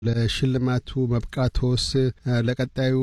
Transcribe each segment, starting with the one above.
ለሽልማቱ መብቃቶስ ለቀጣዩ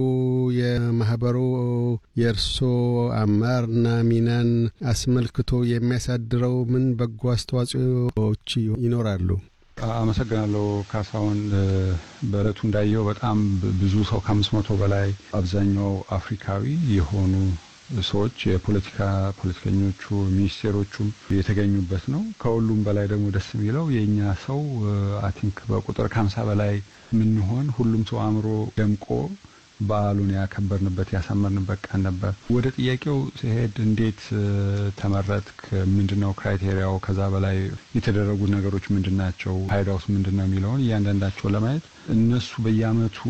የማህበሩ የእርሶ አመራርና ሚናን አስመልክቶ የሚያሳድረው ምን በጎ አስተዋጽኦዎች ይኖራሉ? አመሰግናለሁ ካሳሁን። በእለቱ እንዳየው በጣም ብዙ ሰው ከአምስት መቶ በላይ አብዛኛው አፍሪካዊ የሆኑ ሰዎች የፖለቲካ ፖለቲከኞቹ ሚኒስቴሮቹም የተገኙበት ነው። ከሁሉም በላይ ደግሞ ደስ የሚለው የእኛ ሰው አይ ቲንክ በቁጥር ከሀምሳ በላይ የምንሆን ሁሉም ሰው አእምሮ ደምቆ በዓሉን ያከበርንበት ያሳመርንበት ቀን ነበር። ወደ ጥያቄው ሲሄድ እንዴት ተመረጥክ? ምንድነው ክራይቴሪያው? ከዛ በላይ የተደረጉ ነገሮች ምንድን ናቸው? ፋይዳውስ ምንድን ነው የሚለውን እያንዳንዳቸው ለማየት እነሱ በየአመቱ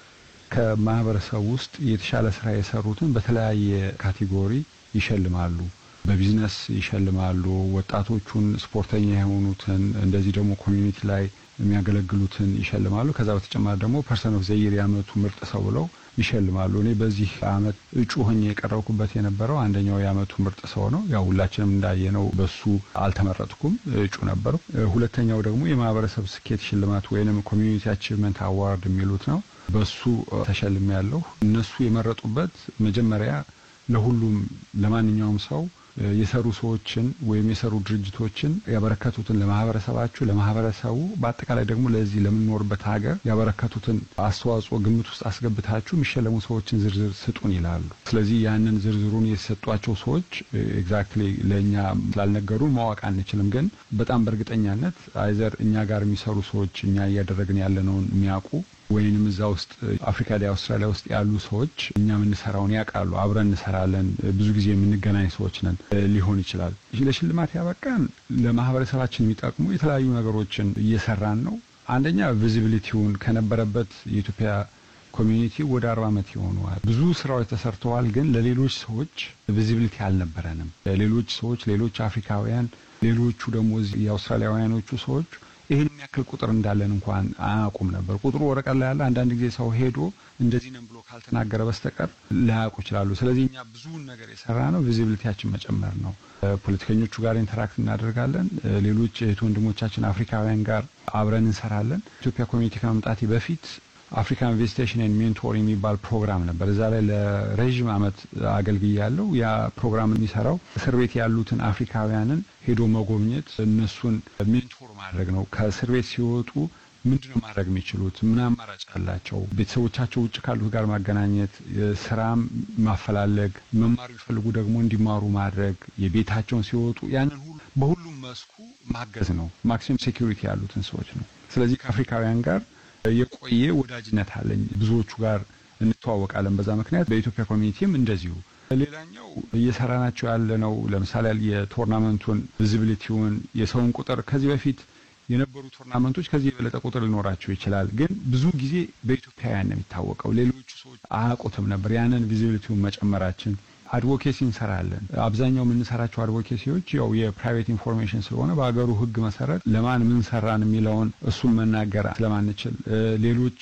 ከማህበረሰብ ውስጥ የተሻለ ስራ የሰሩትን በተለያየ ካቴጎሪ ይሸልማሉ። በቢዝነስ ይሸልማሉ። ወጣቶቹን፣ ስፖርተኛ የሆኑትን እንደዚህ ደግሞ ኮሚዩኒቲ ላይ የሚያገለግሉትን ይሸልማሉ። ከዛ በተጨማሪ ደግሞ ፐርሰን ኦፍ ዘይር የአመቱ ምርጥ ሰው ብለው ይሸልማሉ። እኔ በዚህ አመት እጩ ሆኜ የቀረብኩበት የነበረው አንደኛው የአመቱ ምርጥ ሰው ነው። ያው ሁላችንም እንዳየነው በሱ አልተመረጥኩም፣ እጩ ነበረው። ሁለተኛው ደግሞ የማህበረሰብ ስኬት ሽልማት ወይንም ኮሚዩኒቲ አቺቭመንት አዋርድ የሚሉት ነው። በሱ ተሸልሜ ያለሁ። እነሱ የመረጡበት መጀመሪያ ለሁሉም ለማንኛውም ሰው የሰሩ ሰዎችን ወይም የሰሩ ድርጅቶችን ያበረከቱትን ለማህበረሰባችሁ፣ ለማህበረሰቡ በአጠቃላይ ደግሞ ለዚህ ለምንኖርበት ሀገር ያበረከቱትን አስተዋጽኦ ግምት ውስጥ አስገብታችሁ የሚሸለሙ ሰዎችን ዝርዝር ስጡን ይላሉ። ስለዚህ ያንን ዝርዝሩን የተሰጧቸው ሰዎች ኤግዛክትሊ ለእኛ ስላልነገሩን ማወቅ አንችልም። ግን በጣም በእርግጠኛነት አይዘር እኛ ጋር የሚሰሩ ሰዎች እኛ እያደረግን ያለነውን የሚያውቁ ወይንም እዛ ውስጥ አፍሪካ ላይ አውስትራሊያ ውስጥ ያሉ ሰዎች እኛ የምንሰራውን ያውቃሉ። አብረን እንሰራለን፣ ብዙ ጊዜ የምንገናኝ ሰዎች ነን ሊሆን ይችላል። ለሽልማት ያበቃን ለማህበረሰባችን የሚጠቅሙ የተለያዩ ነገሮችን እየሰራን ነው። አንደኛ ቪዚቢሊቲውን ከነበረበት የኢትዮጵያ ኮሚዩኒቲ ወደ አርባ ዓመት ይሆነዋል። ብዙ ስራዎች ተሰርተዋል። ግን ለሌሎች ሰዎች ቪዚቢሊቲ አልነበረንም። ሌሎች ሰዎች ሌሎች አፍሪካውያን ሌሎቹ ደግሞ የአውስትራሊያውያኖቹ ሰዎች ይህን የሚያክል ቁጥር እንዳለን እንኳን አያውቁም ነበር። ቁጥሩ ወረቀት ላይ ያለ አንዳንድ ጊዜ ሰው ሄዶ እንደዚህ ነን ብሎ ካልተናገረ በስተቀር ላያውቁ ይችላሉ። ስለዚህ እኛ ብዙውን ነገር የሰራ ነው ቪዚቢሊቲያችን መጨመር ነው። ፖለቲከኞቹ ጋር ኢንተራክት እናደርጋለን። ሌሎች እህት ወንድሞቻችን አፍሪካውያን ጋር አብረን እንሰራለን። ኢትዮጵያ ኮሚኒቲ ከመምጣቴ በፊት አፍሪካን ኢንቨስቲጌሽን ኤንድ ሜንቶር የሚባል ፕሮግራም ነበር። እዛ ላይ ለረዥም ዓመት አገልግያለሁ። ያ ፕሮግራም የሚሰራው እስር ቤት ያሉትን አፍሪካውያንን ሄዶ መጎብኘት፣ እነሱን ሜንቶር ማድረግ ነው። ከእስር ቤት ሲወጡ ምንድነው ማድረግ የሚችሉት? ምን አማራጭ አላቸው? ቤተሰቦቻቸው ውጭ ካሉት ጋር ማገናኘት፣ ስራም ማፈላለግ፣ መማር ቢፈልጉ ደግሞ እንዲማሩ ማድረግ፣ የቤታቸውን ሲወጡ ያንን ሁሉ በሁሉም መስኩ ማገዝ ነው። ማክሲመም ሴኩሪቲ ያሉትን ሰዎች ነው። ስለዚህ ከአፍሪካውያን ጋር የቆየ ወዳጅነት አለኝ። ብዙዎቹ ጋር እንተዋወቃለን። በዛ ምክንያት በኢትዮጵያ ኮሚኒቲም እንደዚሁ። ሌላኛው እየሰራናቸው ያለነው ለምሳሌ የቶርናመንቱን ቪዚቢሊቲውን የሰውን ቁጥር ከዚህ በፊት የነበሩ ቶርናመንቶች ከዚህ የበለጠ ቁጥር ሊኖራቸው ይችላል። ግን ብዙ ጊዜ በኢትዮጵያውያን ነው የሚታወቀው። ሌሎቹ ሰዎች አያውቁትም ነበር። ያንን ቪዚቢሊቲውን መጨመራችን አድቮኬሲ እንሰራለን። አብዛኛው የምንሰራቸው አድቮኬሲዎች ያው የፕራይቬት ኢንፎርሜሽን ስለሆነ በሀገሩ ሕግ መሰረት ለማን ምን ሰራን የሚለውን እሱን መናገር ስለማንችል ሌሎች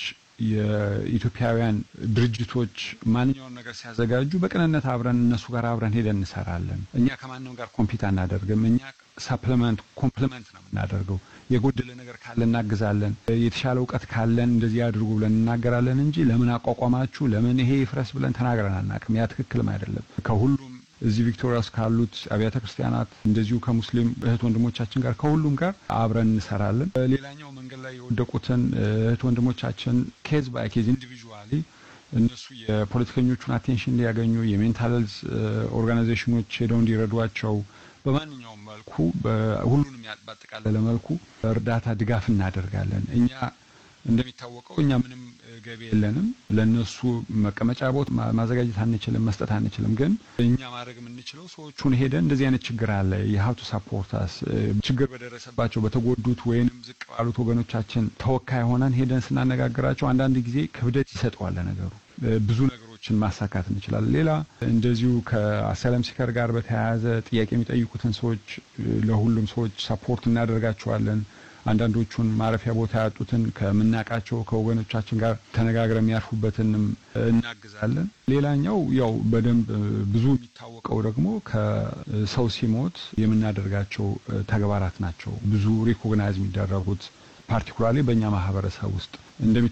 የኢትዮጵያውያን ድርጅቶች ማንኛውን ነገር ሲያዘጋጁ በቅንነት አብረን እነሱ ጋር አብረን ሄደን እንሰራለን። እኛ ከማንም ጋር ኮምፒት አናደርግም። እኛ ሰፕሊመንት ኮምፕሊመንት ነው የምናደርገው። የጎደለ ነገር ካለ እናግዛለን። የተሻለ እውቀት ካለን እንደዚህ አድርጉ ብለን እናገራለን እንጂ ለምን አቋቋማችሁ፣ ለምን ይሄ ይፍረስ ብለን ተናግረን አናውቅም። ያ ትክክልም አይደለም። ከሁሉም እዚህ ቪክቶሪያ ውስጥ ካሉት አብያተ ክርስቲያናት እንደዚሁ ከሙስሊም እህት ወንድሞቻችን ጋር ከሁሉም ጋር አብረን እንሰራለን። ሌላኛው መንገድ ላይ የወደቁትን እህት ወንድሞቻችን ኬዝ ባይ ኬዝ ኢንዲቪዥዋሊ እነሱ የፖለቲከኞቹን አቴንሽን ሊያገኙ የሜንታል ሄልዝ ኦርጋናይዜሽኖች ሄደው እንዲረዷቸው በማንኛውም መልኩ ሁሉንም ባጠቃለለ መልኩ እርዳታ ድጋፍ እናደርጋለን። እኛ እንደሚታወቀው እኛ ምንም ገቢ የለንም። ለነሱ መቀመጫ ቦታ ማዘጋጀት አንችልም፣ መስጠት አንችልም። ግን እኛ ማድረግ የምንችለው ሰዎቹን ሄደን እንደዚህ አይነት ችግር አለ የሀብቱ ሳፖርታስ ችግር በደረሰባቸው በተጎዱት ወይንም ዝቅ ባሉት ወገኖቻችን ተወካይ ሆነን ሄደን ስናነጋግራቸው አንዳንድ ጊዜ ክብደት ይሰጠዋል ነገሩ ብዙ ነገሮችን ማሳካት እንችላለን። ሌላ እንደዚሁ ከአሳይለም ሲከር ጋር በተያያዘ ጥያቄ የሚጠይቁትን ሰዎች ለሁሉም ሰዎች ሳፖርት እናደርጋቸዋለን። አንዳንዶቹን ማረፊያ ቦታ ያጡትን ከምናውቃቸው ከወገኖቻችን ጋር ተነጋግረን የሚያርፉበትንም እናግዛለን። ሌላኛው ያው በደንብ ብዙ የሚታወቀው ደግሞ ከሰው ሲሞት የምናደርጋቸው ተግባራት ናቸው። ብዙ ሪኮግናይዝ የሚደረጉት ፓርቲኩላርሊ በእኛ ማህበረሰብ ውስጥ እንደሚ